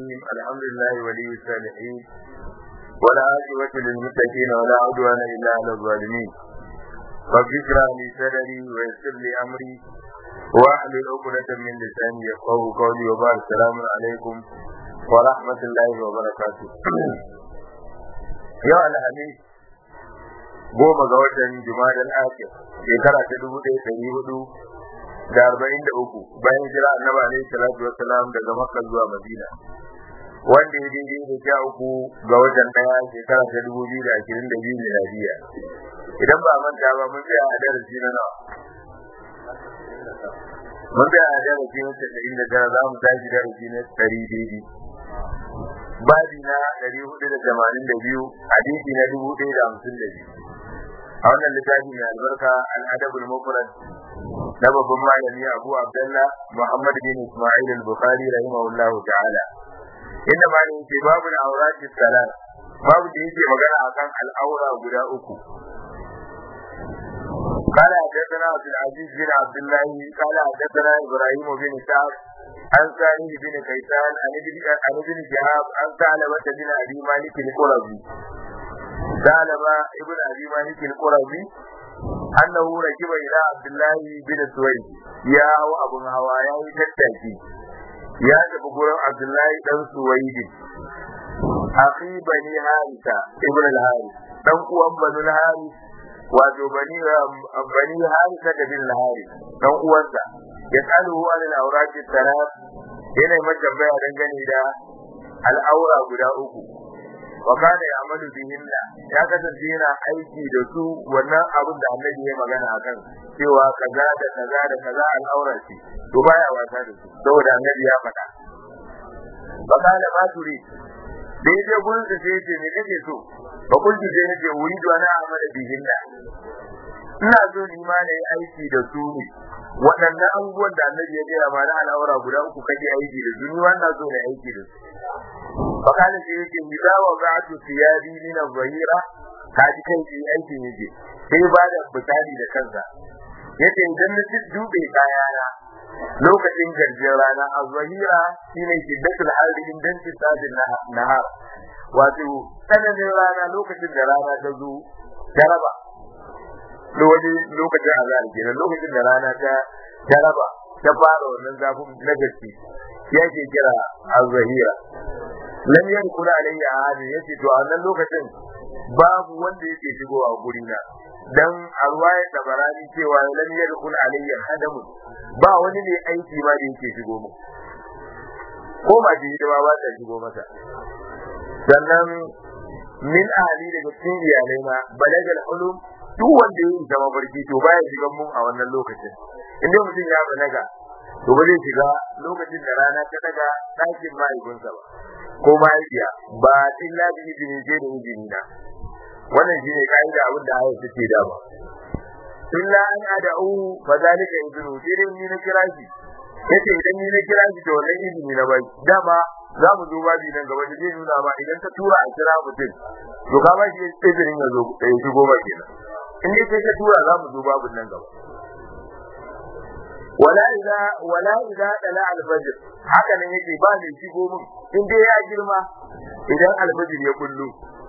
الرحيم الحمد لله ولي الصالحين ولا عاقبة للمتقين ولا عدوان إلا على الظالمين رب اشرح لي صدري ويسر لي أمري واحلل عقدة من لساني يفقهوا قولي وبارك السلام عليكم ورحمة الله وبركاته يا الحديث goma ga watan Jumadal Akhir shekara ta dubu ɗaya ɗari hudu da arba'in da uku bayan jira annabi alaihi salatu wassalam daga Makka zuwa Madina wanda ya daidai da sha uku ga watan ɗaya shekara ta dubu biyu da ashirin da biyu miladiya idan ba manta ba mun tsaya a darasi na nawa mun tsaya a darasi na casa'in da tara za mu tashi darasi na ɗari daidai babi na ɗari hudu da tamanin da biyu hadisi na dubu ɗaya da hamsin da biyu a wannan littafi mai albarka al'adabul mufrad na babban malami Abu Abdullah Muhammad bin Isma'il al-Bukhari rahimahullahu ta'ala inda malami yake babu al-awrati salat babu da yake magana akan al'aura guda uku قال حدثنا عبد العزيز بن عبد الله قال حدثنا ابراهيم بن سعد عن سالم بن كيسان عن ابن عن ابن شهاب عن ثعلبة بن ابي مالك القرظي ثعلبة ابن ابي مالك القرظي أنه ركب إلى عبد الله بن سويد يا أبو هوا يا تتاكي يا تبقر عبد الله بن سويد أخي بني هارثة ابن الهارث dan uwan banu haris wato bani bani harisa da bin haris dan uwansa ya tsalu an al-awraq salat yana mata baya dangane da al'aura guda uku wa kana ya'malu bihinna ya kasance yana aiki da su wannan abin da annabi ya magana akan cewa kaza da kaza da kaza al'aura ce to baya wasa da su saboda annabi ya faɗa fa kana ma turi da yaje gurin da sai ce me kake so fa kunti sai nake wuri da na amala bihinna ina so ni ma na yi aiki da su ne waɗannan abubuwan da annabi ya gaya ma na al'aura guda uku kake aiki da su ni wannan so na aiki da su fakali sai yake idza wa ba'atu thiyabi min az-zahira kaji kai shi aiki yake sai ba da misali da kansa yace idan na dube kayana lokacin garjin rana az-zahira shine shiddatul harri indan tisadin nahar wato tsananin rana lokacin da rana ta zo jaraba lokacin azhar kenan lokacin da rana ta jaraba ta fara wannan zafin na gaske yake kira az-zahira lam yadkhul alayya ahadin yace to a wannan lokacin babu wanda yake shigowa guri na dan alwaya tabarani cewa lam yadkhul alayya hadam ba wani ne aiki ma da yake shigo mu ko ba ji da ba ta shigo mata sannan min ahli daga cikin iyalai na balagal ulum duk wanda yake zama barki to baya shigan mun a wannan lokacin inda mutum ya balaga to ba zai shiga lokacin da rana ta daga ɗakin mahaifinsa ba ko mahaifiya ba illa bi izini sai da izini na wannan shine kaida abin da ayat take da ba illa an ad'u fa zalika izinu sai dai ni na kira shi yace idan ni na kira shi to wannan izini na bai dama za mu zo babi nan gaba da zai nuna ba idan ka tura a kira mutum to ka ba shi izinin ya zo ya shigo ba kenan in dai kai ka tura za mu zo babin nan gaba wala idza wala idza dala al-fajr haka nan yake ba mai shigo mun in dai ya girma idan al-fajr ya kullu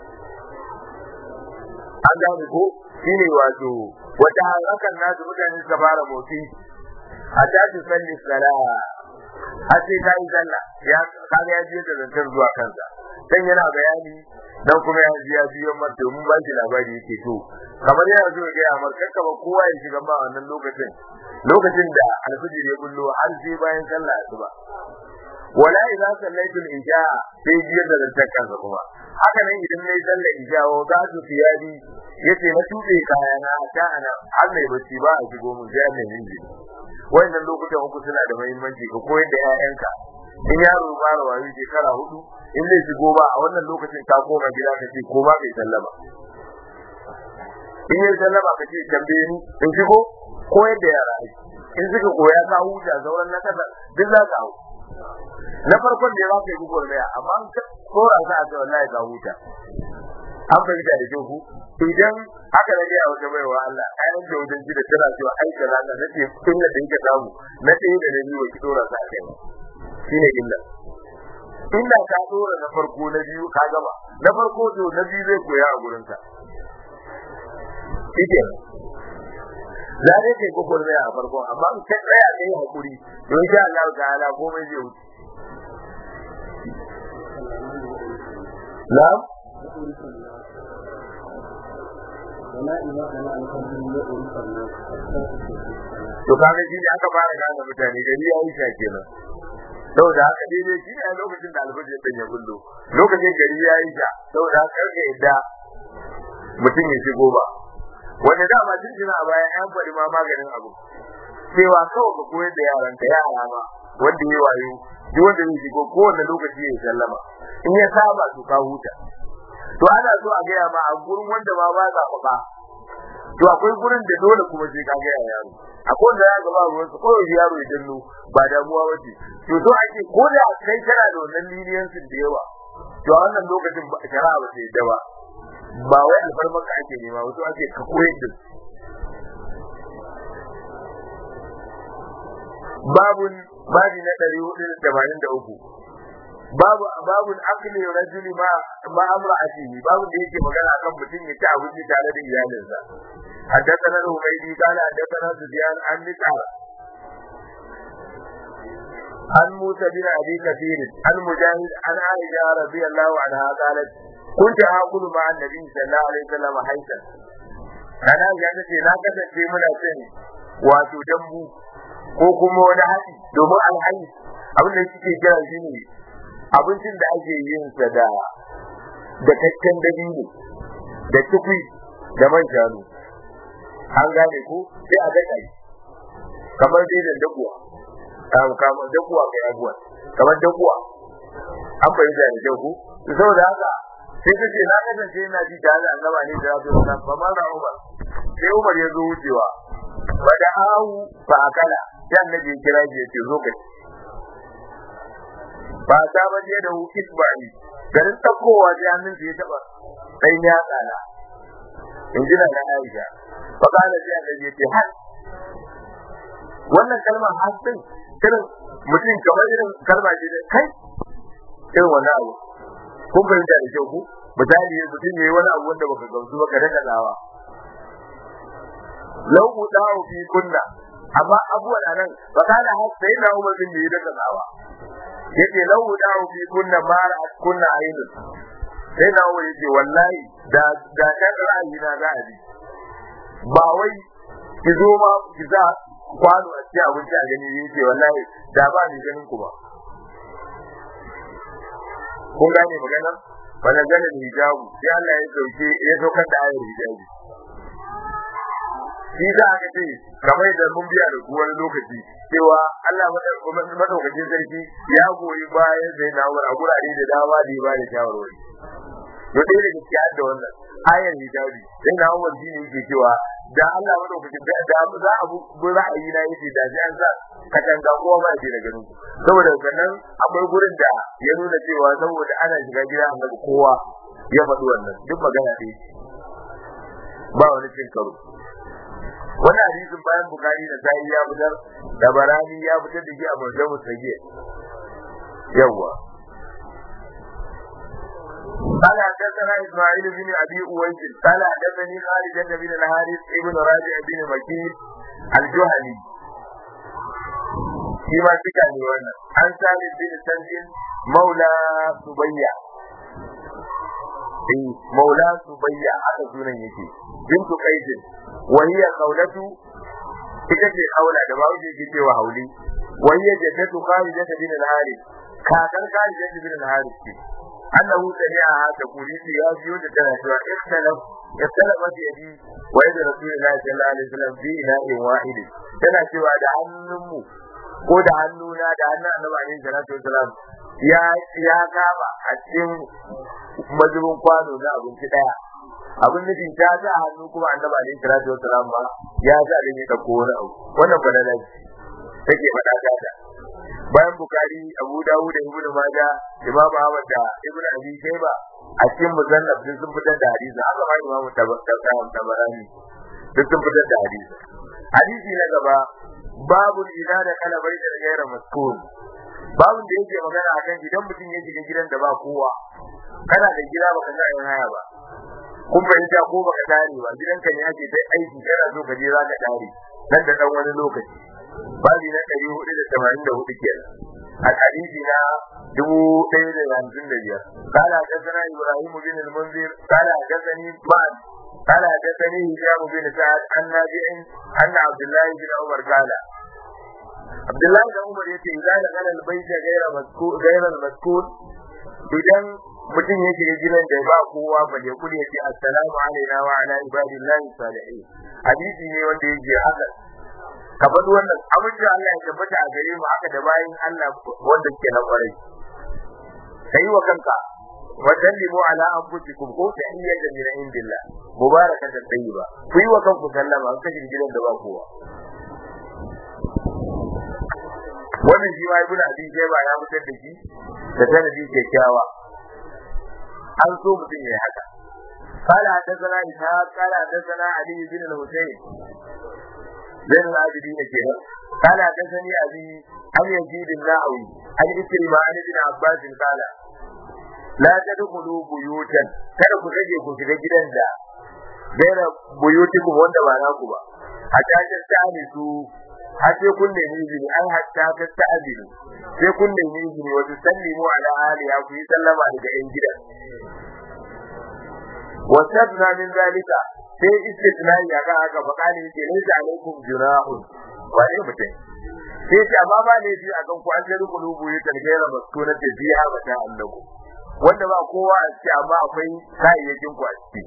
an gane ko shine wato wata hakan nasu mutane suka fara motsi a tashi salli sala a ce ta yi sallah ya kaga ya je da zantar zuwa kansa dan yana bayani dan kuma ya ji ya biyo mar domin ba shi labari yake to kamar yana zo ga ya mar kanka ba kowa ya shiga ba wannan lokacin lokacin da alfijir ya bullo har sai bayan sallah asuba wala idza sallaitu al-isha sai biyar da zantar kansa kuma haka nan idan nayi sallar isha wa za su fiyadi yace na tube kayana ta ana har mai bacci ba a shigo mun sai mai inji wannan lokutan uku suna da muhimmanci ka koyar da 'ya'yanka in yaro ba rawayi shekara hudu in zai shigo ba a wannan lokacin ka koma gida ka ce ko ba kai sallama in yi sallama ka ce tambaye ni in shigo koyar da yara in suka koya ka huta sauran na kasa duk za ka hau na farkon da za ka yi gugwar daya amma an kora sa a ce wallahi ka huta an fahimta da kyau ku idan aka rage a wata baiwa Allah ayan da wajen ji da tana cewa ai kaza na nace inda da yake samu na ɗaya da na biyu ki dora sa kai shine illa inda ka dora na farko na biyu ka gama na farko to na biyu zai koya a gurin ka shike za dai kai kokon zai a farko amma in ka tsaya kai hakuri don sha Allah ta'ala komai zai wuce na'am to kaga shi ne aka fara gane mutane gari ya yi sha kenan saboda haka daidai shi ne lokacin da alfajir ɗin ya bullo lokacin gari ya yi sha saboda haka karka yadda mutum ya shigo ba wanda dama tun tuna a bayan an faɗi ma maganin abu cewa kawai ka koyar da yaran ka yara ma wanda ya wayo duk wanda zai shigo kowane lokaci ya sallama in ya saba to ka huta to ana so a gaya ma a gurin wanda ma ba za ba to akwai gurin da dole kuma sai ka gaya yaro akwai wanda ya gaba ruwan su kawai yaro ya danno ba damuwa wace to so ake ko da kai kana da wannan liniyancin da yawa to a wannan lokacin shari'a ba ta yadda ba ba wai alfarmar ka ake nema wato ake ka koyar da babun babi na ɗari hudu da tamanin da uku babu babun akli rajuli ma ma amra'atihi babu da yake magana akan mutum ya ci abinci tare da iyalinsa حدثنا الهميدي قال حدثنا سفيان عن مسعر عن موسى بن ابي كثير عن مجاهد عن عائشه رضي الله عنها قالت كنت آكل مع النبي صلى الله عليه وسلم حيثا أنا يعني ce na kasance muna cin wato dambu ko kuma wani haɗi domin alhaji abin da suke kira shi ne abincin da ake yin sa da da kakken dabino da tukwi da man shanu an gane ko sai a daɗa shi kamar dai da dakuwa kamar dakuwa kai abuwa kamar dakuwa an fahimta da kyau ko saboda haka sai ta ce na kasance yana ji tare da annaba ne da rabu da ba ma da Umar sai Umar ya zo wucewa ba da ahu fa akala sai annabi ya kira shi ya ce zo kai ba ta ba je da hu isbani garin takowa sai hannun ya taba sai ya tsala in ji na Aisha fa kana sai annabi ya ce har wannan kalmar hasin irin mutum kamar irin kalma ce da kai irin wannan abu kun fahimta da kyau ku misali mutum ne wani abu wanda baka gamsu ba ka daga tsawa lau udahu fi kunna amma abuwan anan ba ka da sai na umar bin yi daga tsawa yace lau udahu fi kunna mara kunna ainu sai na umar yace wallahi da da kan ra'ayi na za a bi ba wai ki zo ma ki za kwano a cikin abinci a gani yace wallahi da ba ni ganin ku ba kun gane magana wannan ganin hijabu sai Allah ya dauke ya saukar da ayar hijabi shi za a ce kamar da mun biya da ku wani lokaci cewa Allah madaukakin sarki ya goyi bayan sai na wani a gurare da dama da ya ba da shawarwari to dai da gaskiya da wannan ayar hijabi sai na wani shi ne yake cewa da Allah madaukakin da za a bu ra'ayi na yake da ji an sa katanga kowa ba shi da ganin saboda sannan akwai gurin da ya nuna cewa saboda ana shiga gida annabi kowa ya faɗi wannan duk magana ɗaya ba wani cin karo wani hadisin bayan bukari da sa'i ya fitar da barani ya fitar da shi a murjan musage yawwa قال حدثنا اسماعيل بن ابي اويس قال حدثني خالد بن الحارث ابن راجع بن مكين الجهني shi ma suka ne wannan an sami bin sanjin maula subayya eh maula subayya haka sunan yake bintu qaidin wa hiya qawlatu ita ce kaula da bawo yake cewa hauli wa hiya jaddatu khalida bin al-harith kakan khalida bin al-harith ce annahu sami'a ta kulisi ya biyo da tana cewa ikhtalaf ikhtalafat yadi wa yadi rasulullahi sallallahu alaihi wasallam fi ina'in wahid tana cewa da hannunmu ko da hannuna da hannun annabi alaihi salatu wasalam ya ya kama a cikin majibin kwano na abinci daya abin nufin ta sa hannu kuma annabi alaihi salatu wasalam ma ya sa da ya dauko wani abu wannan balala take faɗa ta bayan bukari abu dawud da ibnu majah imam ahmad da ibnu abi shayba a cikin musannaf din sun fitar da hadisi haka ma imamu tabarani duk sun fitar da hadisi hadisi na gaba babu idza da kala bai da gaira maskun babin da yake magana akan idan mutum ya shiga gidan da ba kowa kana da gida baka sa yin haya ba kun fahimta ko baka tare ba gidanka ne ake sai aiki kana so ka je za ka tare nan da dan wani lokaci babi na ɗari hudu da tamanin da hudu kenan a hadisi na dubu ɗaya da hamsin da biyar kala حدثنا ابراهيم بن المنذر قال حدثني بعد قال حدثني هشام بن سعد عن نافع ان عبد الله بن عمر قال عبد الله بن عمر yace idan da kana albayta gaira maskur gaira maskur idan mutum ya shiga gidan da ba kowa ba ya kuli yace assalamu alaina wa ala ibadillahi salihin hadisi ne wanda yake haka ka faɗi wannan amince Allah ya tabbata a gare mu haka da bayin Allah wanda ke na kwarai kai wa kanka wa sallimu ala anfusikum ko tahiyyatan min indillah mubarakatan tayyiba ku yi wa kanku sallama an kashe gidan da ba kowa wannan shi ma ibnu abi shayba ya mutar da shi da sanadi kyakkyawa an so mutum ya haka قال حدثنا إسحاق قال حدثنا علي بن الحسين بين العابدين كده قال حدثني أبي عن يزيد الناوي عن إكرمة عن ابن عباس قال لا تدخلوا بيوتا kada ku rage ku shiga gidan da gaira buyutikum wanda ba naku ba hatta ta tsani su har sai kun nemi izini an hatta ta ta'azini sai kun nemi izini wa tusallimu ala aliya ku yi sallama daga yan gidan wasabna min zalika sai istisnai ya ga haka fa kale yake laysa alaikum junahun wa ne mutum sai ce amma ba ne ji akan ku an jari kulubu yi targaira maskuna ta biya ba ta annaku wanda ba kowa a ciki amma akwai kayayyakin ku a ciki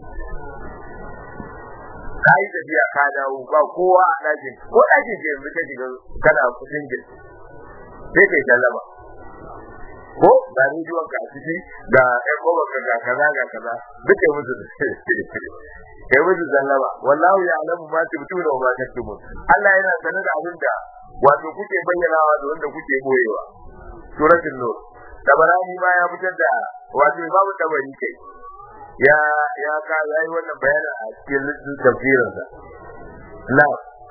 kayi tafiya ka dawo ba kowa a ɗakin ko ɗakin ke yanzu ka shiga kana kusin gil sai kai sallama ko ga rediyon ka a ciki da ƴan ƙofar ka ga kaza ga kaza duk kai musu kai musu sallama wallahu ya alamu ma tubtuna wa ma taktumun Allah yana sanar da abin da wato kuke bayyanawa da wanda kuke boyewa suratul nur tabarani ma ya fitar da wato babu tabari kai ya ya ka yayi wannan bayani a cikin tafsirin sa na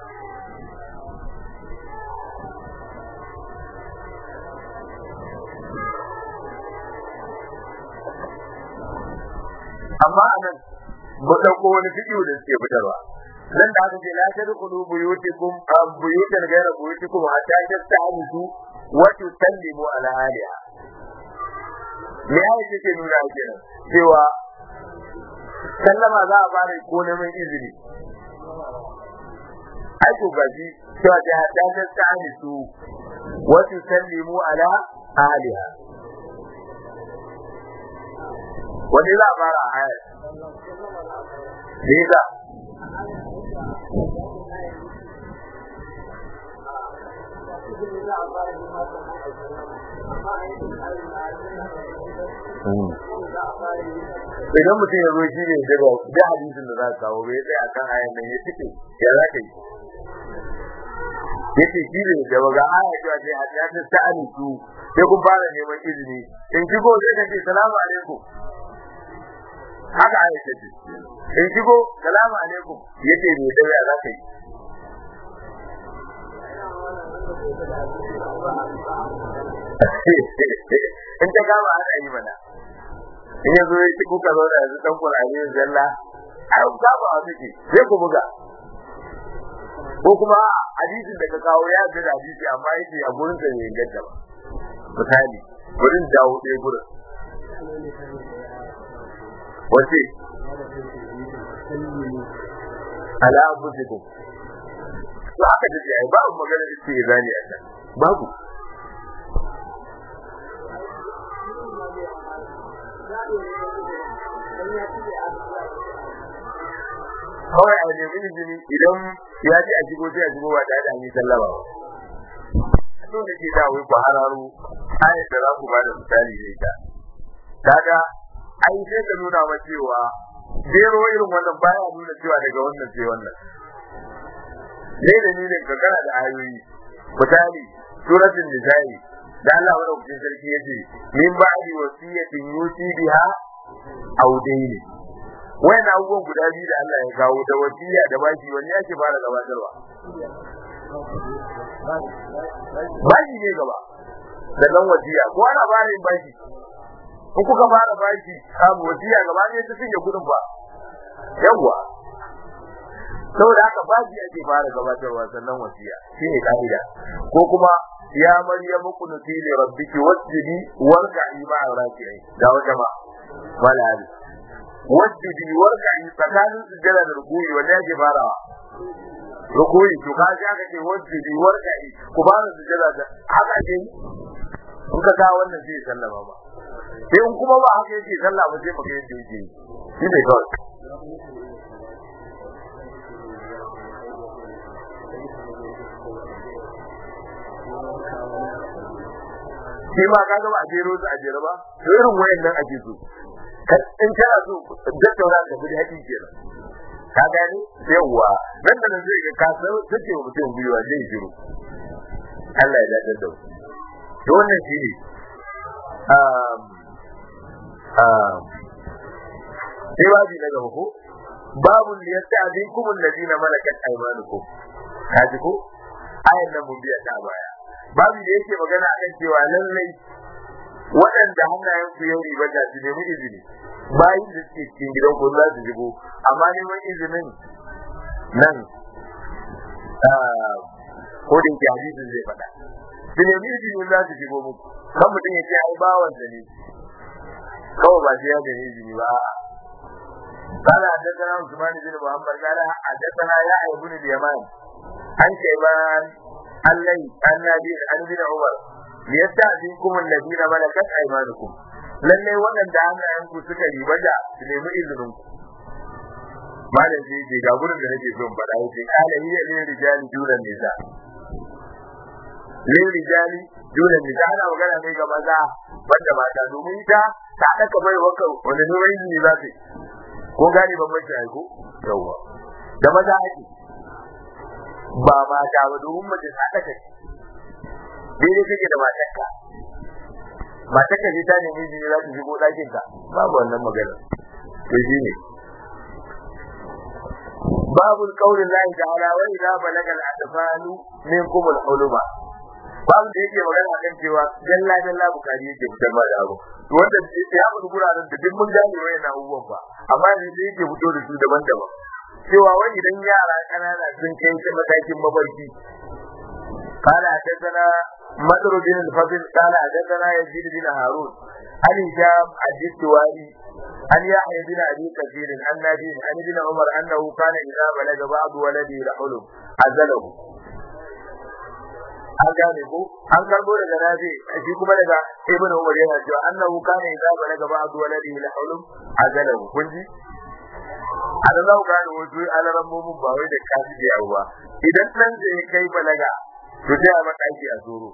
amma anan mu dauko wani fidiyo da suke fitarwa nan da aka ce la tadkhulu buyutikum am buyutan ghayra buyutikum hatta tasta'nisu wa tusallimu ala ahliha me ya ce ke nuna kenan cewa sallama za a fara ko neman izini ai ko gaji cewa ta hatta tasta'nisu wa tusallimu ala ahliha wani za a fara a hayar ne idan mutum ya zo shi ne daga da hadisin da za ka kawo bai tsaye akan ayan nan ya fice ya za ka yi yace shi ne da baga aya cewa sai hadiya ta sa'ani su sai kun fara neman izini in shigo sai ka ce salamu alaikum haka aya ta ce in shigo salamu alaikum yace ne da ya za ka yi in ta gama ana yi mana in ya zo ya kuka zo da yanzu dan kurare zalla ai ba ba a miki sai ku buga ko kuma hadisin da ka kawo ya ga hadisi amma yake a gurin sa ne gaddaba misali gurin dawo ɗaya gurin wace ala abudikum to aka dace ai babu magana da ce zani a can babu kawai a nemi izini idan ya ji a shigo sai a shigo ba tare da an yi sallama ba so da ke da wai ku hararo ayat da za ku ba da misali da ita kaga ai sai ka nuna ma cewa jero irin wannan baya nuna cewa daga wannan sai wannan ne da ni ne ka kana da ayoyi misali suratul nisa'i da Allah madaukakin sarki yace min ba'di wasiyatin yusi biha aw dayni wayan abubuwan guda biyu da Allah ya kawo da wasiya da baki wanne yake fara gabatarwa baki ne gaba sannan wasiya ko ana fara yin bashi ko kuka fara bashi samu wasiya gaba ne ta cinye kudin ba yawwa saboda haka bashi ake fara gabatarwa sannan wasiya shine ka'ida ko kuma ya maryamu kunuti li rabbiki wasjudi warka'i ma'a raki'in da wata ma wala hadi wasjudi warka'i tsakanin sujjada da rukuyi wanda yake farawa rukuyi to ka ji aka ce wasjudi warka'i ku fara sujjada da haka ce in ka ga wannan zai sallama ba sai in kuma ba haka yake sallah ba sai baka yadda yake shi ne kawai shi ma ka ga ba a jero su a jere ba to irin wayannan ake so in kana so tattauna ka bi haƙi kenan ka gani yawa nan da nan zai ga ka san take wa mutum gwiwa zai jiro Allah ya dace da to wannan shi ne um um sai babu na gaba ko babu liyasta'dinkum alladhina malakat aymanukum kaji ko ayan nan mun biya ta baya babu da yake magana akan cewa lallai waɗanda hannayen ku yau riba da su nemi izini bayan da suke cikin gidan ku za su shigo amma neman izinin nan ko da yake hadisin zai faɗa su nemi izini za su shigo muku kan mutum ya ce ai bawan da ne kawai ba sai ya da izini ba قال حدثنا عثمان بن محمد قال حدثنا يحيى بن اليمان عن شيبان الليل عن نبي عن ابن عمر liyasta'zinkum alladhina malakat aymanukum lalle waɗanda hannayenku suka riba da su nemi izinin ku malam sai ce ga gurin da nake son faɗa yace kana hiya lil rijali dunan nisa lil rijali dunan nisa ana magana ne ga maza banda mata domin ita ta daka bai waka wanda ne wani ne za ta ko gani ban mace aiko yawa da maza ake ba mata ba domin mace ta daka daidai kake da matarka matarka ce ta nemi jini za ta shigo ɗakin ka babu wannan magana to shi ne babu qaulin lahi ta'ala wa idza balaga al-atfalu minkum al-huluma babu da yake magana kan cewa dalla dalla bukari yake fitar ma da abu to wanda ya mutu guraren da duk mun gane wayan abubuwan ba amma ne sai yake fito da su daban-daban cewa wani idan yara kanana sun kai matakin mabarki قال حدثنا مدر بن الفضل قال حدثنا يزيد بن هارون عن هشام الدستوائي عن يحيى بن ابي كثير عن نبي عن ابن عمر انه كان اذا بلغ بعض ولده الحلم عزله an gane ko an karbo daga nafi shi kuma daga ibn umar yana cewa annahu kana idza balaga ba'du waladihi al-hulum azalahu kun ji a da za ku gane wasu alaran mumun ba wai da kafi da yawa ba idan nan zai kai balaga to sai a mataki a tsoro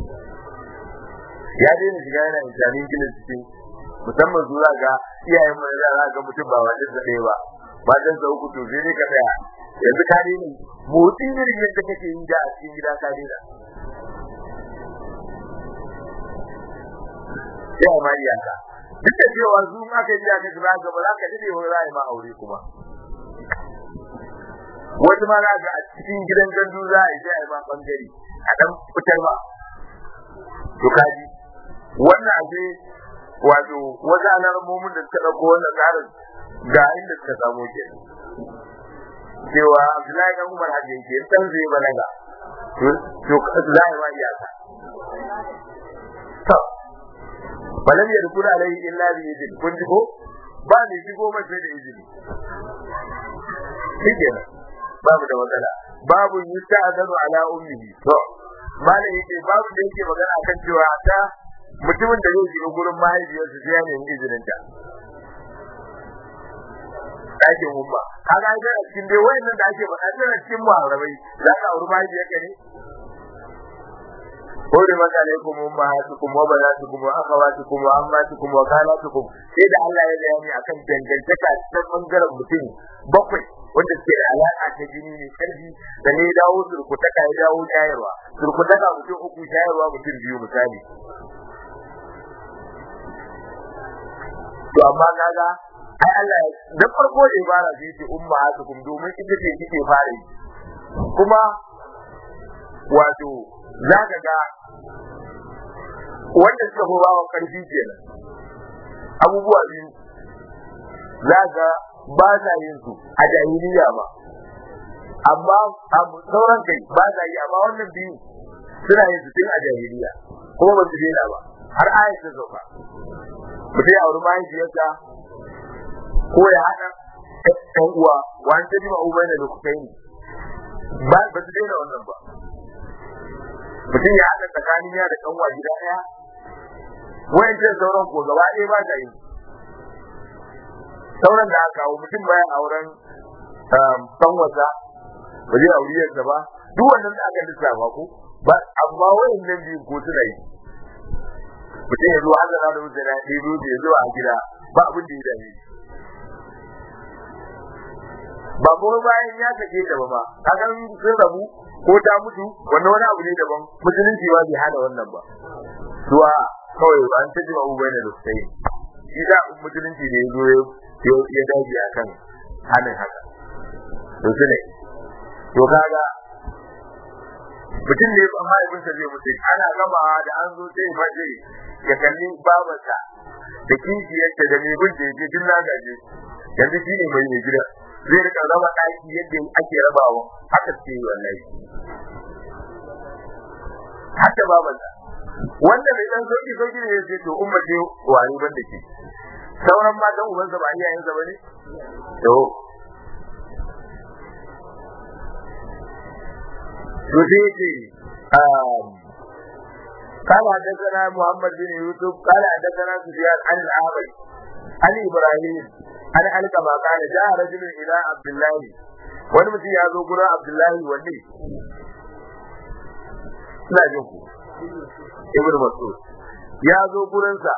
ya daina shiga yana insanin gina cikin musamman zuwa ga iyayen mu da za ga mutum ba wajen da ɗaya ba ba dan sa uku to sai dai ka tsaya yanzu ka daina motsi irin yadda kake yi da a cikin gida ka daina sai a mari yanka duk da cewa su ma ka ji aka shiga ga ba za ka dade wani ra'ayi ma aure kuma wata ma za a cikin gidan gandu za a yi sai a yi ma bangare a dan fitar ba to kaji wannan aje wato wasu alarmomin da suka ɗauko wannan tsarin ga inda suka samu ke cewa Abdullahi dan Umar hajji ke san zai balaga to za a yi ma iyaka to balam ya rukuna alai illa bi izini kun ji ko ba ne shigo mai sai da izini shi kenan babu da matsala babu yusta azanu ala ummihi to malam yake babu da yake magana akan cewa ta mutumin da zai shiga gurin mahaifiyarsa sai ya nemi izinin ta ɗakin umma kaga ai da cikin dai wayannan da ake faɗa tana cikin muharrabai za ka auri mahaifiyarka ne حرمت عليكم أمهاتكم وبناتكم وأخواتكم وعماتكم وخالاتكم sai da Allah ya bayani akan dangantaka ta bangaren mutum bakwai wanda ke da alaka ta jini ne karfi da ne dawo surkutaka ya dawo shayarwa surkutaka mutum uku shayarwa mutum biyu misali to amma kaga ai Allah da farko da ibara sai ce ummahatukum domin ita ce kike fara yi kuma wato za ka ga wanda suka fi bawa karfi kenan abubuwa biyu za ga ba sa yin su a jahiliya ba amma a sauran kai ba sa yi amma wannan biyu suna yin su tun a jahiliya kuma ba su daina ba har ayat ta sauka mutum ya auri mahaifiyarsa ko ya haɗa ɗan uwa wani ta jima ubai da lokutai ne ba ba su daina wannan ba mutum ya haɗa tsakanin ya da kanwa gida ɗaya wayancin sauran ko gaba ɗaya ba ta yi sauran da aka kawo mutum bayan auren kanwasa ba zai auri yadda ba duk wannan da aka lissafa ko ba amma wayannan biyu ko suna yi mutum ya zo har da da wuce na ɗaya biyu ya zo a gida ba abin da ya dame ba kuma bayan ya sake ta ba ma kaga sun rabu ko ta mutu wannan wani abu ne daban musulunci ba bai hana wannan ba zuwa kawai an ta jima ubai da sai shi da musulunci ne zo ya daji a kan hannun haka to su ne to kaga mutum ne ba mahaifinsa zai mutu ana gama da an zo sai mace ya kalli babarsa da kishiyarta da mai bin da yake duk na gaje yanzu shi ne mai gida zai rika raba ɗaki yadda ake rabawa haka ce wallahi haka babarsa wanda mai dan sauki sauki ne yace to umma ce wani ban da ke sauran matan ubansa ba iyayensa bane to to sai yace قال حدثنا محمد بن يوسف قال حدثنا سفيان عن الأعمش عن إبراهيم عن علك ما قال جاء رجل إلى عبد الله wani mutum ya zo gurin Abdullahi wanne ina jin ku Ibn Mas'ud ya zo gurinsa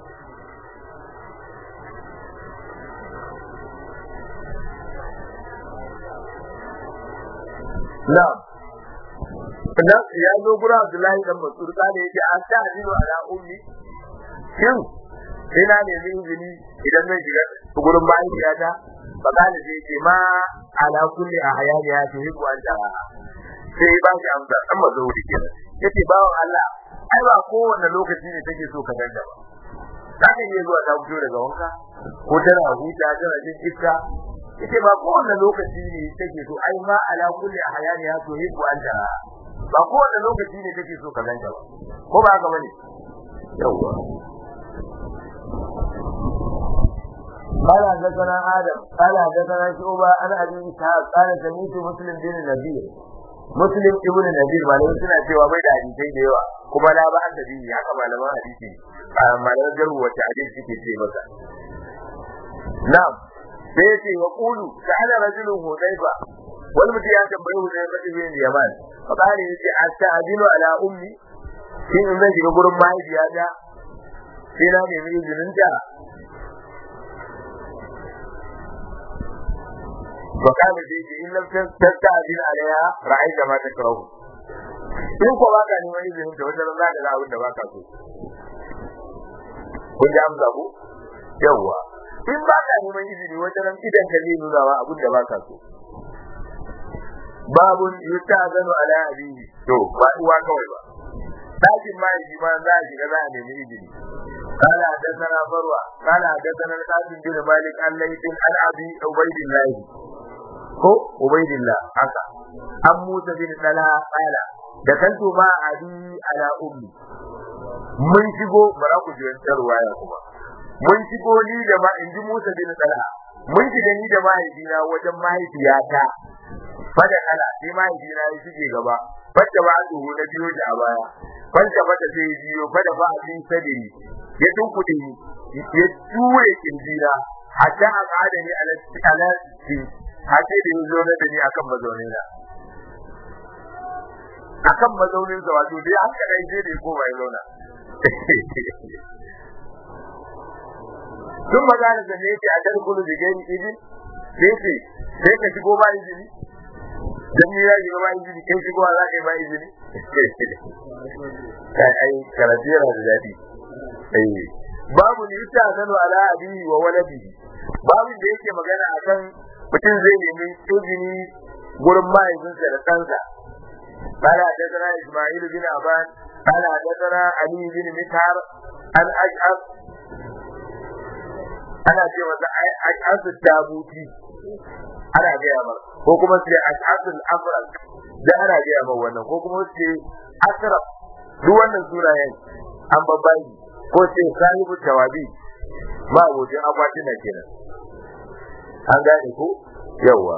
Na'am dan ya zo gurin Abdullahi dan Mas'ud kada yake an ta ajinu ala ummi shin ina ne min izini idan zan shiga gurin mahaifiyata fa kana sai ce ma ala kulli ahyani ya tuhibbu an tara sai ba shi amsa dan mazauri kenan yace bawan Allah ai ba kowanne lokaci ne take so ka danda ba za ka iya zuwa ta fito daga wanka ko tana huta tana jin iska yace ba kowanne lokaci ne take so ai ma ala kulli ahyani ya tuhibbu an tara ba kowanne lokaci ne take so ka danda ba ko ba haka bane yawwa قال حدثنا آدم قال حدثنا شعبة عن أبي إسحاق قال سمعت مسلم بن النبي مسلم ابن النبي malamai suna cewa bai da hadisai da yawa kuma la ba da bi haka malaman hadisi malaman jarhu wata hadisi suke ce masa na'am sai yace wa qulu sa'ala rajulun hudayfa wal mutum ya tambayi hudayfa ibn yaman fa qala yace asta'dinu ala ummi shin in zan shiga gurin mahaifiyata sai na nemi izinin ta وقال فيه إن لم تستأذن عليها رأيت ما تكره in ko ba ka neman izinin ta wajen za ka ga abin da ba ka so kun ji amsa ku yawwa in ba ka neman izini wajen idan ka zai nuna wa abin da ba ka so babun yuta zanu ala abihi to ba uwa kawai ba dakin ma yi ma za a shiga za a nemi izini قال حدثنا فروة قال حدثنا القاسم بن مالك عن ليث عن ابي عبيد الله ko ubaidillah haka an musa bin dala qala da kanto ma abi ala ummi mun shigo bara ku jiyan ruwaya kuma mun shigo ni da ma inji musa bin dala mun shiga ni da mahaifina wajen mahaifiyata fada kala sai mahaifina ya shige gaba fadda ba duhu na biyo da baya fadda fada sai biyo fada ba abin sadiri ya tunkuɗe ni ya ture kirjina hatta a ƙada ni ala hace da yanzu na da ni akan mazaunin na akan mazaunin sa wato dai haka dai sai da ko bai zauna tun magana da ne yake a dar kullu da gani idin sai ce sai ka shigo ba izini dan ni ya shigo ba izini kai shigo za ka yi ba izini kai ai karatira da dadi eh babu ni ta zanu ala abi wa waladihi babu da yake magana akan mutum zai nemi izini gurin mahaifinsa da ɗansa قال حدثنا اسماعيل بن ابان قال حدثنا علي بن مسهر عن اشعث ana ce masa ash'asu tabuti ana gaya mar ko kuma sai ash'asul afraq da ana gaya mar wannan ko kuma sai asraf duk wannan sunayen an babbai ko sai sahibu tawabi ba abokin akwatina kenan an gane ko yawa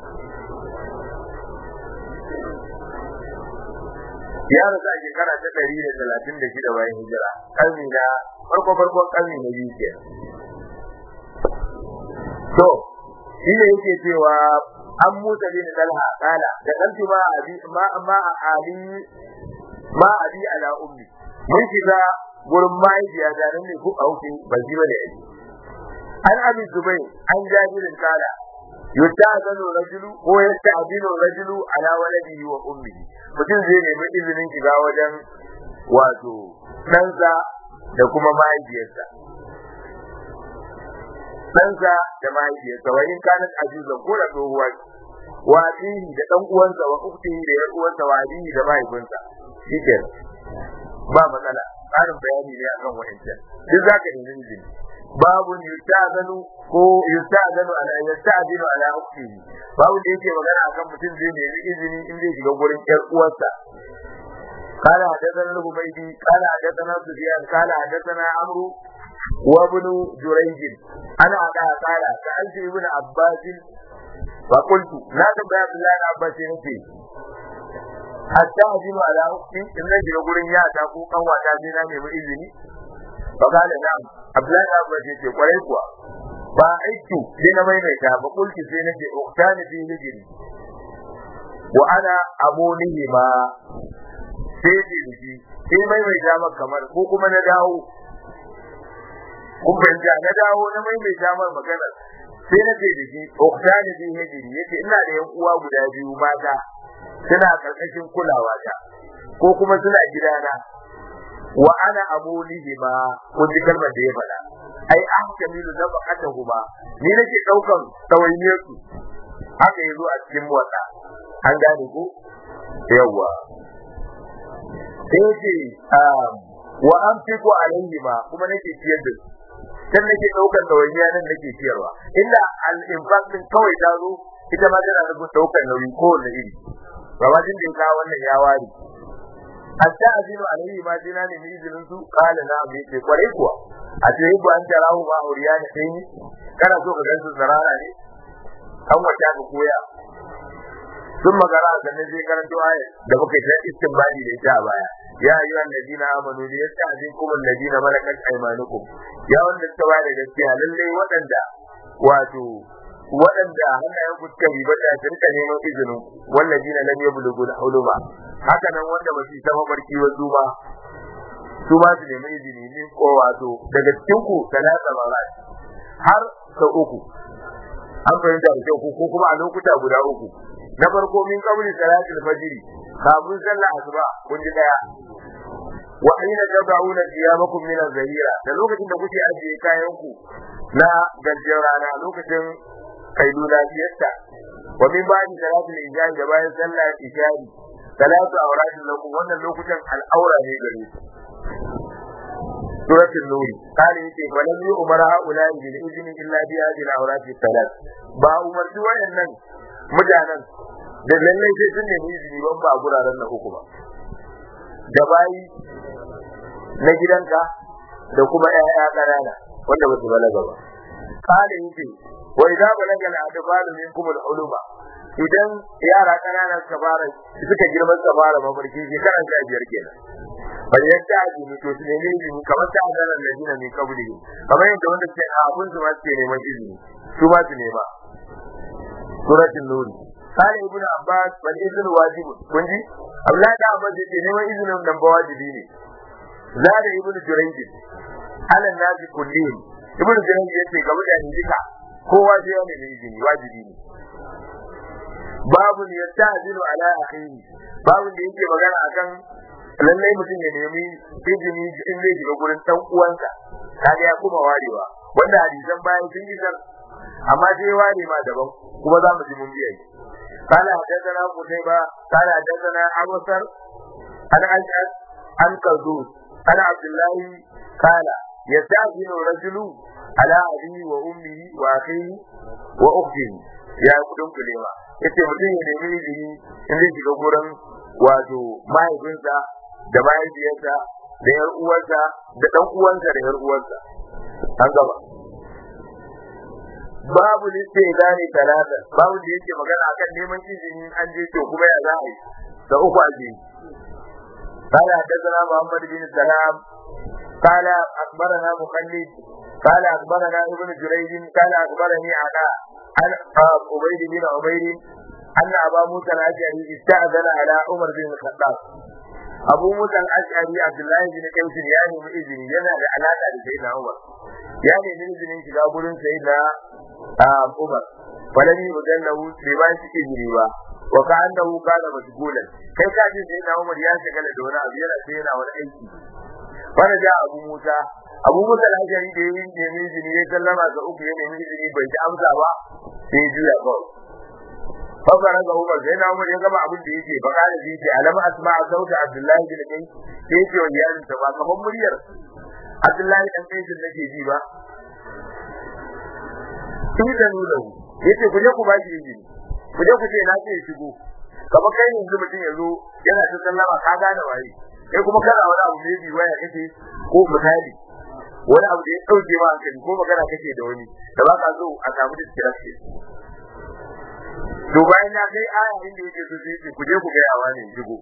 ya rasu a shekara ta ɗari da talatin da shida bayan hijira ƙarni na farko farkon ƙarni na biyu kenan to shi ne yake cewa an musa bin dalha kala da kanti ma abi ma ma ali ma abi ala ummi mun shiga gurin mahaifiya da nan ne ku auki ba ji bane ai an abi zubai an jabirin kala yusta'zanu rajulu ko yasta'dinu rajulu ala waladihi wa ummihi mutum zai nemi izinin shiga wajen wato ɗansa da kuma mahaifiyarsa ɗansa da mahaifiyarsa wa in kanat ajuzan ko da tsohuwa wa abihi da ɗan uwansa wa ukhtihi da yar uwansa wa abihi da mahaifinsa shikenan ba matsala tsarin bayani ne akan wa'ancan duk zaka nemi izini babu yusta'zanu ko yusta'zanu ala yasta'zinu ala ukhtihi babu da yake magana akan mutum zai nemi izini in zai shiga gurin yar uwarsa قال حدثنا الهبيدي قال حدثنا سفيان قال حدثنا عمرو وابن جريج انا انا قال سالت ابن عباس فقلت لا تبع عبد الله بن عباس نفسي حتى اجن على اختي ان نجي gurin ya ta ko kan wata sai na nemi izini fa kana na'am Abdullahi bin Abbas yace kwarai kuwa ba aiki sai na mai mai ta ba kulki sai nake uktani fi hijri wa ana amunihi ma sai ce da shi sai mai mai damar kamar ko kuma na dawo kun fahimta na dawo na mai mai damar maganar sai na ce da shi uktani bi hijri yace ina da yan uwa guda biyu mata suna karkashin kulawa ta ko kuma suna gidana wa ana abulihi ma kun ji kalmar da ya faɗa ai ahkamilu nafaqatahuma ni nake daukan tawainiyar su haka yazo a cikin motsa an gane ko yawa sai ce wa an fiko alaihi ma kuma nake ciyar da su dan nake daukar dawainiya nan nake ciyarwa illa al infaq din kawai ta zo ita ma tana da daukar nauyi ko wanda iri gabajin da ka wannan ya ware hatta azinu alaihi ma dina ne mi izinin su kala na mai ce kwarai kuwa a ce yi an tarahu ma auriya ne sai ni kana so ka gan su zarara ne an wata ka koya sun magana a sannan sai karanto ayat da muka ta istinbadi da ita a baya ya ayyuha alladina amanu li yasta'zinkum alladina malakat aymanukum ya wanda suka bada gaskiya lalle waɗanda wato waɗanda hannayen ku suka ribata su rika neman izinin walladina lam yablughu al-huluma haka nan wanda ba su zama barki wa su ba su ma su nemi izini ne ko wato daga cikin ku talata marat har sau uku an fahimta da kyau ko kuma a lokuta guda uku na farko min qabli salatil fajr kafin sallah asuba kun ji daya wa aina tabauna qiyamakum min az-zahira da lokacin da kuke ajiye kayan ku na gajiyar rana lokacin kailula fiyarta wa min ba'di salatil isha da bayan sallah isha salatu awratin lakum wannan lokutan al'aura ne gare ku suratul nur kale yake walam yu umara haula bil izni illa bi hadhihi al-awrati salat ba umarci wayannan mutanen da lallai sai sun nemi izini ban ba a guraren na uku ba da bayi na gidanka da kuma ƴaƴa ƙanana wanda ba su balaga ba kale yake wa idza balaga al-adbalu minkum al-uluma idan yara ƙanana suka fara suka girma suka fara mafarki shekara sha biyar kenan bal yadda a jini to su nemi izini kamar ta azanar da jina mai kabuli kamar yadda wanda suke a abun su ma suke neman izini su ma su nema suratul nuri قال ابن عباس والاذن واجب كنجي الله da Abbas yace neman izinin nan ba wajibi ne zada ibnu jurayj ala nazi kullin ibnu jurayj yace ga mutane duka kowa sai ya nemi izini wajibi ne babu ne yasta'zinu ala akhihi babu da yake magana akan lallai mutum ya nemi izini in zai shiga gurin dan uwansa kaga ya kuma warewa wanda hadisan bayan sun yi amma sai ware ma daban kuma za mu ji mun biya قال حدثنا قتيبة قال حدثنا أبو سر عن أشعث عن قردوس عن عبد الله قال يستأذن الرجل على أبيه وأمه وأخيه وأخته يا كدن كلمة yace mutum ya nemi izini in zai shiga gurin wato mahaifinsa da mahaifiyarsa da yar uwarsa da dan uwansa da yar uwarsa an gaba babu liste gane talata babu da yake magana akan neman izini an je to kuma ya za a yi da uku a je قال حدثنا محمد بن سلام قال اخبرنا مخلد قال اخبرنا ابن جريج قال اخبرني عطاء عن عبيد بن عمير ان ابا موسى الاشعري استاذن على عمر بن الخطاب abu musa al-ash'ari abdullahi bin qais ya nemi izini yana da alaka da sayyidina umar ya nemi izinin shiga gurin sayyidina umar falani mujallahu bai ba shi izini ba wa ka annahu kana mashghulan kai ka ji sayyidina umar ya shagala da wani abu yana sai yana wani aiki fara da abu musa abu musa al-ash'ari da yayin nemi izini ya sallama ga uku ya nemi izini bai ji amsa ba sai ya juya kawai fafara ga Umar sai na Umar ya gama abin da yake ba kana ji ce alama asma'a sauta Abdullahi bin Kai sai yake wa iyalin ta ba kamar muryar Abdullahi dan Kai din nake ji ba sai da nuna yace ku je ku ba shi izini ku je ku ce na ce shigo kamar kai ne yanzu mutum yanzu yana ta sallama ka gane waye kai kuma kana wani abu ne bi waya kake ko misali wani abu da ya dauke ma hankali ko magana kake da wani da ba ka so a samu distraction to bayan ya kai aya inda yake so sai ce ku je ku ga yawa ne jigo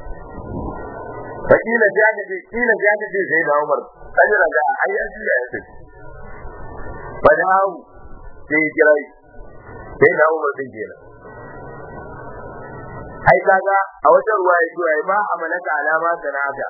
fakila jani ce kila jani ce sai da Umar kajira da ai an jiya ya tafi fadahu sai kirai sai da Umar din kenan ai kaga a wata ruwa ya ce ai ma amalaka alama sana'ata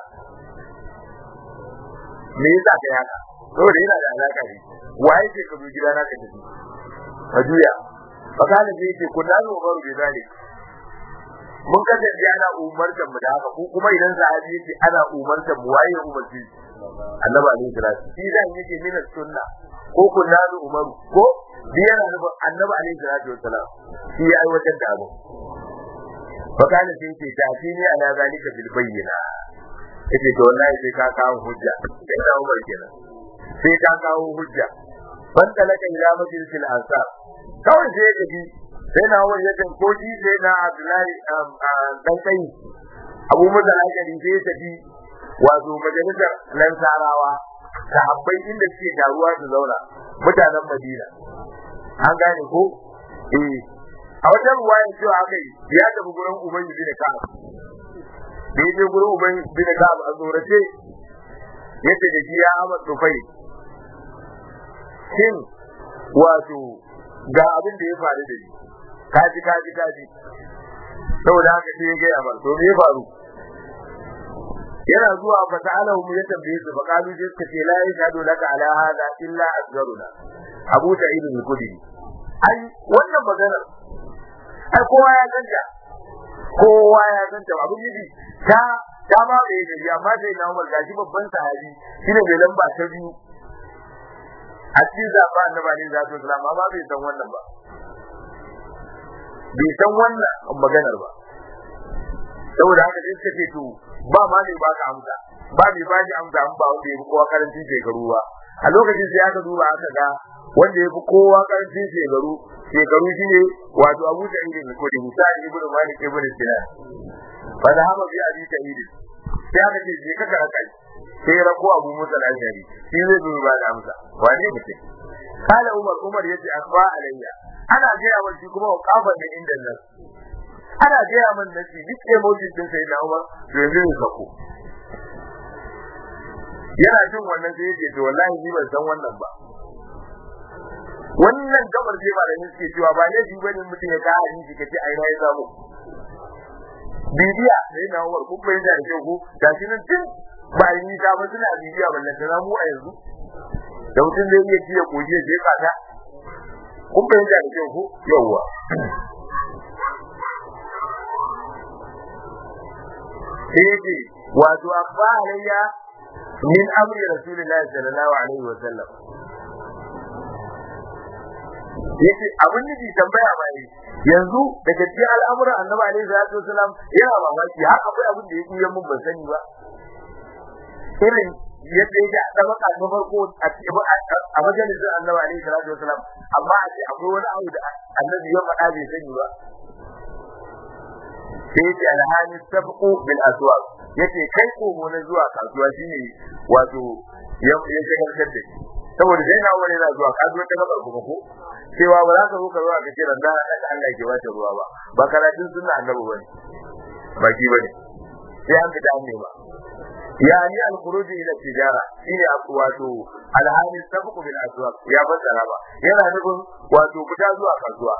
me yasa kai haka saboda yana da alaka ne waye ce ka zo gidana ka tafi ka juya fakala sai ce ku da umaru bi zalik mun kasance ana umartar mu da haka ko kuma idan sahabi yake ana umartar mu waye umarci annabi alaihi salatu shi zan yake mina sunna ko ku da umaru ko biya na nufin annabi alaihi salatu wassalam shi ya aiwatar da abu fakala sai ce tafi ne ala zalika bil bayyina yace to wallahi sai ka kawo hujja sai da umar kenan sai ka kawo hujja ban talaka ila majlisil ansar kawai sai ya tafi sai na wani yakan ko shi sai na Abdullahi dan kai Abu Musa al-Ashari sai ya tafi wato majalisar Lansarawa sahabbai inda suke taruwa su zauna mutanen Madina an gane ko eh a wata ruwaya cewa aka yi ya tafi gurin Ubayy bin Ka'ab da ya je gurin Ubayy bin Ka'ab a tsorace yace da shi ya Ahmad Tufai shin wato ga abin da ya faru da ni kaji kaji kaji saboda haka sai ya gaya mar to me ya faru yana zuwa fa ta'alahu mu ya tambaye su fa kalu sai suka ce la yashhadu laka ala hada illa asgaruna abu sa'id al-khudri ai wannan maganar ai kowa ya ganta kowa ya ganta abin yi ta ta ba da yake amma sai na Umar gashi babban sahabi shine mai lamba ta biyu a cikin zaɓa annabi alaihi salatu wasalam amma bai san wannan ba bai san wannan maganar ba saboda haka sai suka ce to ba ma ne ba ka amsa ba mai ba shi amsa an ba wanda ya fi kowa karancin shekaru ba a lokacin sai aka duba aka ga wanda ya fi kowa karancin shekaru shekaru shine wato Abu Sa'id ibn Khudri Musa ibn Malik ibn Sinan fa da hama bi Abi Sa'id sai aka ce je ka karaka sai rako Abu Musa al-Ashari shi zai zo ba da amsa wane ne kala Umar Umar yace akwa alayya ana gaya wa shi kuma kafa da inda nan ana gaya min da shi duk emoji din sai na Umar to yanzu ne sako yana jin wannan sai yace to wallahi ni ban san wannan ba wannan gabar sai malamin suke cewa ba ne shi bane mutum ya kawo hadisi kace ai na ya samu bibiya sai na Umar kun bai da kyau ko gashi nan tun ba yi ta ba suna bibiya ballan da mu a yanzu da mutum zai iya ciye koje je kasa kun bai da kyau ko yawa sai yake wato abba alayya min amri rasulillahi sallallahu alaihi wa sallam yace abin nufi tambaya ba yi yanzu daga cikin al'amuran annabi alaihi salatu wasallam yana mamaki har akwai abin da ya kuya mun ban sani ba irin yadda yake a tabaka ta farko a majalisar annabi alaihi salatu wasalam amma a ce akwai wani abu da annabi ya faɗa bai sani ba sai ce alhani sabqu bil aswaq yace kai komo na zuwa kasuwa shine wato ya ya shagaltar da shi saboda dai na wani na zuwa kasuwa ta gabar kuma ko cewa ba za ka zo ka zuwa ka ce randa da Allah ke wata ruwa ba ba karatun sunna annabi bane ba ki bane sai an fita an nema yani al-khuruj ila tijara shine wato alhali sabqu bil aswaq ya fassara ba yana nufin wato fita zuwa kasuwa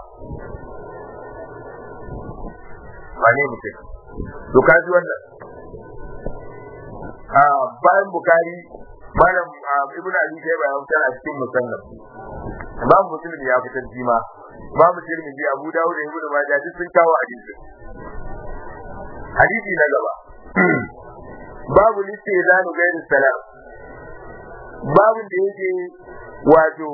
wane mutum to kaji wannan a bayan bukari malam ibnu ali sai bayan fitar a cikin musannaf imam muslim ya fitar jima imam tirmidhi abu dawud da ibnu majah duk sun kawo hadisi hadisi na gaba babu listizanu gairu salam babu da yake wato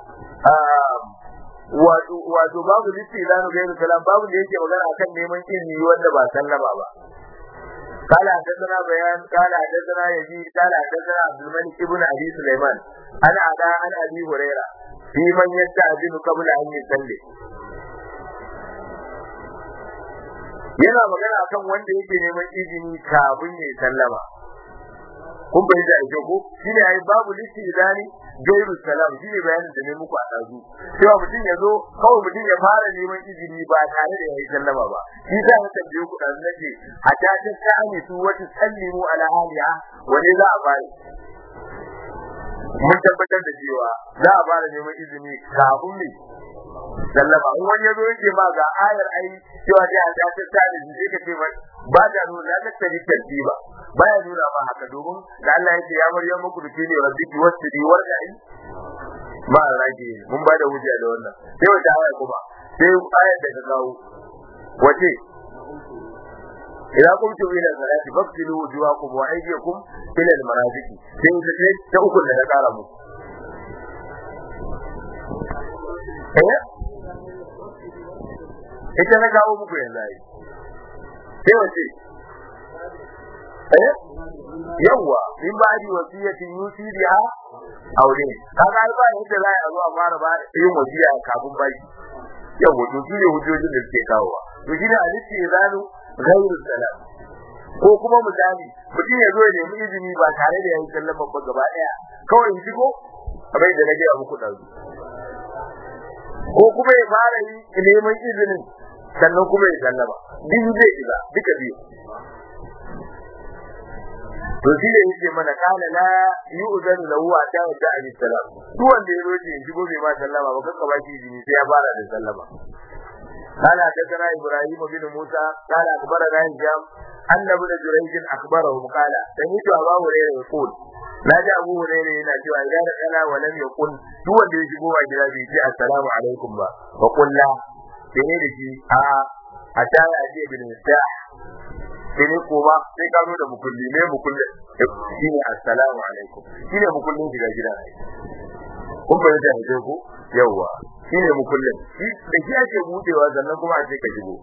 wato wato babu listizanu gairu salam babu da yake magana akan neman izini wanda ba sallama ba قال حدثنا بيان قال حدثنا يزيد قال حدثنا عبد الملك بن ابي سليمان انا عدا عن ابي هريره في من يستأذن قبل ان يصلي yana magana akan wanda yake neman izini kafin ya sallama kun bai da ake ko shine ai babu listi idani gairu salam shine bayanin da ne muku a dazu cewa mutum ya zo kawai mutum ya fara neman izini ba tare da ya yi sallama ba shi za mu tambaye ku da nake a ta ta sani su wata sallimu ala aliya wani za a bari mun tabbatar da cewa za a fara neman izini kafin ne sallama in wani yazo yake ma ga ayar ai cewa dai a ta ta da shi sai ka ce ba da nuna la tattari tartiba baya nuna ma haka domin da Allah yake ya maryam muku da kine rabbiki wasdi warda'i ba rage mun ba da hujja da wannan sai wata aya kuma sai ayar da ka kawo wace إذا قمتم إلى الصلاة فاغسلوا وجوهكم وأيديكم إلى المرافق sai ta ce ta uku da ta kara mu eh ita na kawo muku yanzu ai sai wace eh yawa in ba di wasiyatin yusi biha aure kaga ai ba yadda za a zo a fara ba yin wasiya kafin baki yawa to shi ne hujjojin da suke kawowa to shi ne alisti zanu ghairu salam ko kuma misali mutum ya zo ya nemi izini ba tare da yayin sallama ba gaba daya kawai in shigo kamar da nake muku dazu ko kuma ya fara yi neman izinin sannan kuma ya sallama din zai iza duka biyu to shi ne yake mana kana la yu'zanu lahu wa ta wata alayhi salam duk wanda ya roje in shigo bai ma sallama ba kanka ba shi izini sai ya fara da sallama قال حدثنا ابراهيم بن موسى قال اخبرنا هشام ان ابن جريج اخبره قال سمعت ابا هريره يقول لا جاء ابو هريره yana cewa idan da kana wa lam yakun duk wanda ya shigo wa gida bai ce assalamu alaikum ba wa qul la sai da shi a a ta ya ce bin sa sai ne kuma sai ka zo da mukulli ne mukulli shine assalamu alaikum shine mukullin shiga gida kun bayyana da ko yawa shi ne mukullin da shi ake budewa sannan kuma a ce ka shigo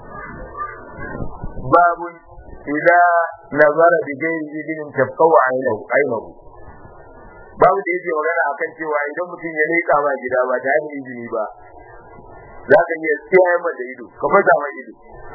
babun idza nazara bi ghairi idinin tabqaw aynahu aynahu babu da yake magana akan cewa idan mutum ya leka ba gida ba tare da izini ba za ka iya tsaya ma da ido ka fasa ma ido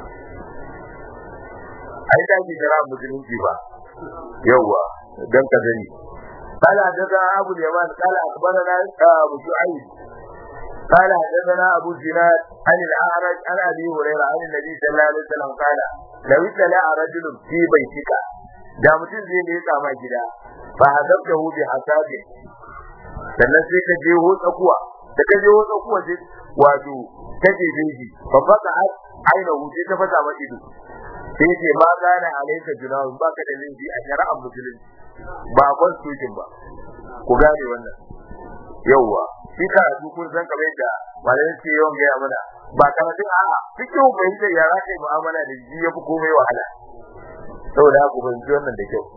ai da ki jira musulunci ba yawa dan ka gani قال حدثنا ابو اليمان قال اخبرنا ابو شعيب قال حدثنا ابو زناد عن الاعرج عن ابي هريره عن النبي صلى الله عليه وسلم قال لو اطلع رجل في بيتك da mutum zai leka ma gida fa hazabta hu bi hasabi sannan sai ka je ho tsakuwa da ka je ho tsakuwa sai wato ta je jeji fa faka aina hu sai ta fata ma ido sai ce ma gana alaika junahu baka da laifi a shari'ar musulunci ba constitution ba ku gane wannan yauwa shi ka su kun san kamar yadda malamin ce yawan gaya mana ba karatun a'a cikin fahimtar ya za ka yi mu'amala da shi ya fi komai wahala saboda haka fahimci wannan da kyau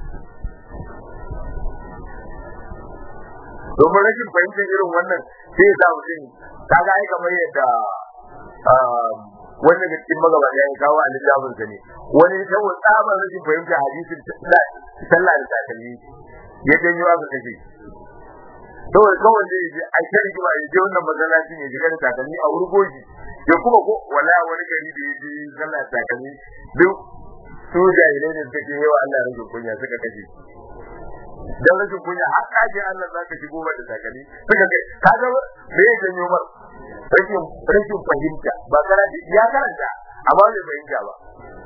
domin rashin fahimtar irin wannan sai ya sa mutum kaga ai kamar yadda wanda ga cikin magabata ya kawo a littafin sa ne wani saboda tsabar rashin fahimta hadisin sallah da takalmi ya janyo aka kashe saboda kawai zai je a kan rigima ya je wannan masallaci ne shiga da takalmi a wurgoji ya kuma ko wala wani gari da ya je sallah da takalmi duk su jahilai ne suka ce yawa Allah rage kunya suka kashe dan rashin kunya har kaje Allah zaka shigo ba da takalmi suka kai kaga me ya janyo mar rashin rashin fahimta ba karanta ya karanta amma bai fahimta ba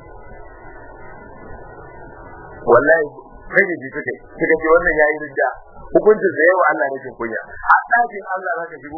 wallahi kai ne suka suka ce wannan yayi ridda hukuncin da yawa Allah rashin kunya a ɗakin Allah zaka shigo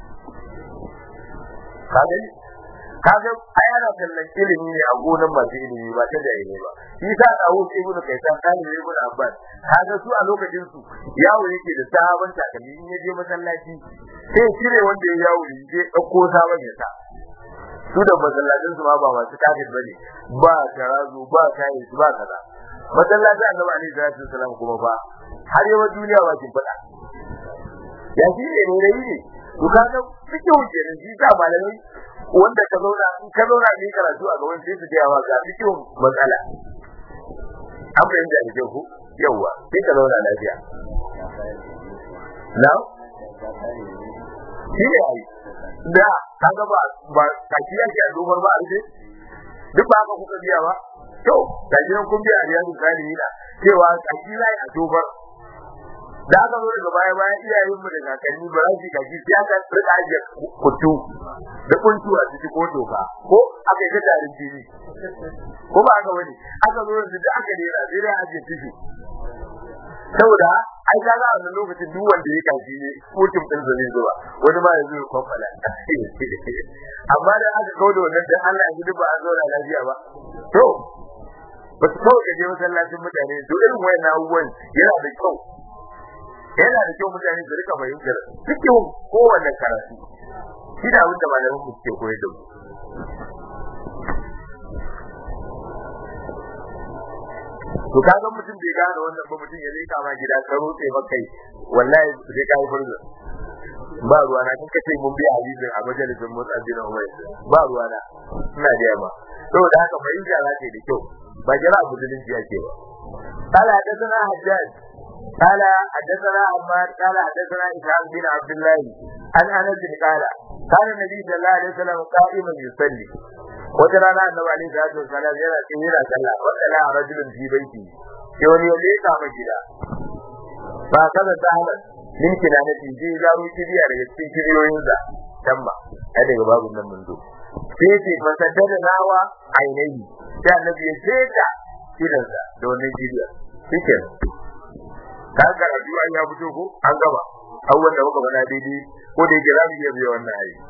kaga kaga ai ana kallon ilimi ne a gonan masu ilimi ba ta jahili ba shi sa da hu ibnu kaitan kan ne ibnu abbas kaga su a lokacin su yawo yake da sabon takalmi in yaje masallaci sai cire wanda ya yawo je dauko sabon ya sa su da masallacin su ma ba masu kafir bane ba tarazu ba kai su ba kaza masallacin annabi alaihi salatu wasallam kuma ba har yawa duniya ba kin fada ya shi ne ne ne to kaga fike wuce ne shi sa malamai wanda ka zauna in ka zauna ne karatu a gaban sai su ga wa ga fike matsala an fahimta da ku yawa sai ka zauna lafiya na shi ne ai da kaga ba ba kashi yake a dogon ba a rufe duk ba haka kuka biya ba to ga gidan kun biya riyadu salihina cewa kashi zai a dogon da aka zo daga baya baya iyayen mu da kakanni ba za su kaji sai aka rika ajiye kutu da kuntu a ciki ko doka ko aka yi tarin jini ko ba aka wani aka zo da aka dera sai da ajiye tishi saboda ai kaga a wannan lokacin duk wanda ya kaji ne mutum din zai zuwa wani ma yanzu ya kwakwala amma da aka kawo da wannan dan Allah ya ba a zauna lafiya ba to ba su kawai kaje masallacin mutane to irin wayannan abubuwan yana da kyau yana da kyau mutane su rika fahimtar cikin kowanne karatu shi da abin da malamin mu ke koyar da mu to kaga mutum bai gane wannan ba mutum ya leka ma gida ka rutse ba kai wallahi sai kai furza ba ruwa na kika ce mun biya hadisin a majalisin motsa bin Umar ba ruwa na ina da yamma saboda haka fahimta za ta yi da kyau ba jira musulunci yake ba قال حدثنا حجاج قال حدثنا عمار قال حدثنا اسحاق بن عبد الله عن انس قال كان النبي صلى الله عليه وسلم قائما يصلي وترانا النبي عليه الصلاه والسلام yana cikin yana sallah wanda rajulun fi baiti sai wani ya leka ma gida ba kaza ta hana min kinana ti ji zaro kibiya daga cikin kibiyoyin sa tamma ai daga babu nan mun zo sai ce fasadda da nawa ainihi sai annabi ya sheka idansa da wannan kibiya shikenan ka ga addu'a ya fito ko an gaba abubuwan da muka faɗa daidai ko da yake za mu iya biya wannan ayi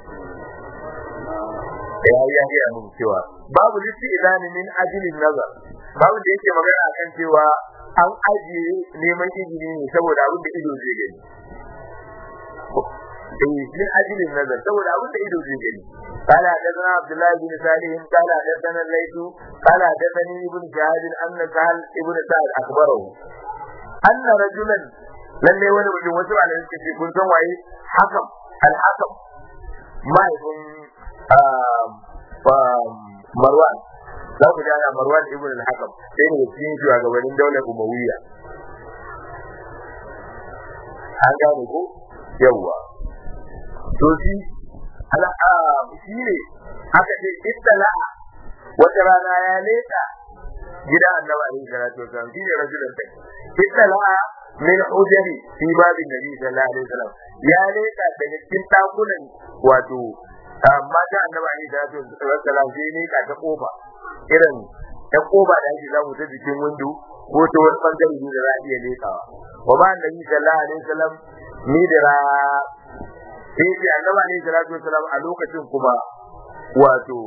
da ya ya gaya mun cewa babu listi idani min ajilin nazar babu da yake magana akan cewa an ajiye neman izini ne saboda abin da ido zai gani eh min ajilin nazar saboda abin da ido zai gani قال حدثنا عبد الله بن صالح قال حدثنا الليث قال حدثني ابن شهاب ان سهل ابن سعد اخبره أن رجلا lalle wani mutum wasu malamai suka ce kun san waye hakam al-hakam mahaifin marwan za ku jana marwan ibn al-hakam sai ne cikin shugabannin daular umawiyya an gane ko yawwa to shi ala shi ne aka ce ittala wata rana ya leta gidan annabi alaihi salatu wasallam shi ne rajulun kai ittala min hujari fi babin nabi sallallahu alaihi wasallam ya leka daga cikin takunan wato mata annabi alaihi salatu wasallam sai ne ka ta kofa irin ta kofa da ake zamu ta jikin windo ko ta wani bangare ne da za a iya lekawa wa ba annabi sallallahu alaihi wasallam ni da ra sai ce annabi alaihi salatu wasallam a lokacin kuma wato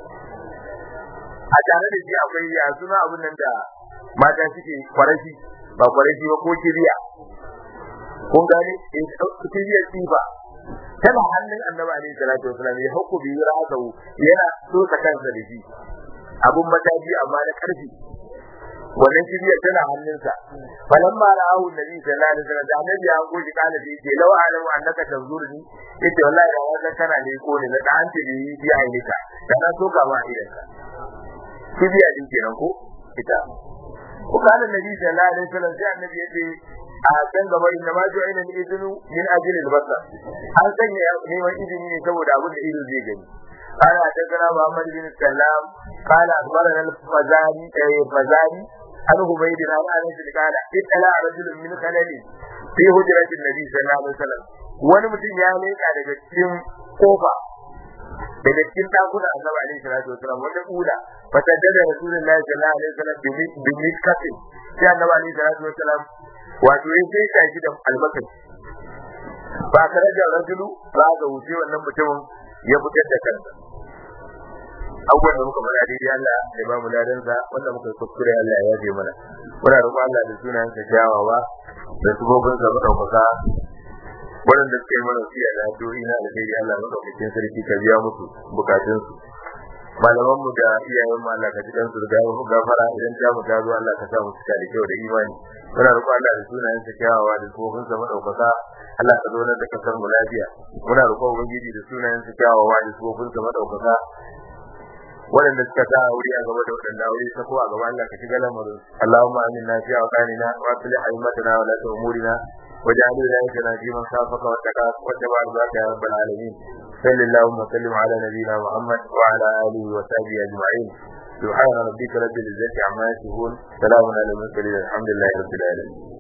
a tare da shi akwai ya suna abin nan da mata suke kwarashi ba kwarashi ba ko kiriya kun gane in kiriyar tsifa tana hannun annabi alaihi salatu wasallam ya hukku bi ra'sahu yana so ta kansa da shi abun mataji amma na karfi wannan kiriyar tana hannunsa falamma ra'ahu nabi sallallahu alaihi wasallam da annabi ya goji kana da yake law alamu annaka tanzurni yace wallahi da wannan kana ne ko ne na da anti bi bi ainika da na soka ma idan ka kibiya din kenan ko ita ko kana nabi sallallahu alaihi wasallam sai annabi yace a can gaba inda ma jo ina izinu min ajli al-basar an sanya neman izini ne saboda abin da ido zai gani قال حدثنا محمد بن سلام قال اخبرنا الفزاري الفزاري عن عبيد الله عن انس قال اطلع رجل من خلل في هجرة النبي صلى الله عليه وسلم wani mutum ya leka daga cikin kofa daga cikin dakuna annabi alaihi salatu wasallam wata kula fataddada rasulullahi sallallahu alaihi wasallam bi mitkatin sai annabi alaihi salatu wasallam wato ya sai ka shi da albakar ba kare da rajulu ba ga wuce wannan mutumin ya fitar da kansa abubuwan da muka faɗa daidai Allah ya ba mu ladansa wanda muka kuskure Allah ya yafe mana muna roƙon Allah da sunayen sa kyawawa da subobin sa madaukaka waɗanda suka yi mana siya da addu'o'i na alheri Allah madaukakin sarki ka biya musu bukatunsu malaman mu da iyayen mu Allah ka ji kansu da gafara idan ta mu ta zo Allah ka sa mu cika da kyau da imani muna roƙon Allah da sunayen sa kyawawa da subobin sa madaukaka Allah ka zo da kasar mu lafiya muna roƙon ubangiji da sunayen sa kyawawa da subobin sa madaukaka waɗanda suka sa aure a gaba da waɗanda aure ta ko a gaba Allah ka shiga lamarin Allahumma aminna fi awqanina wa aslih aimatana wa la umurina واجعل ولايتنا في من خافك واتقاك واتبع رضاك يا رب العالمين صل اللهم وسلم على نبينا محمد وعلى اله وصحبه اجمعين سبحان ربك رب العزه عما يصفون سلام على المرسلين الحمد لله رب العالمين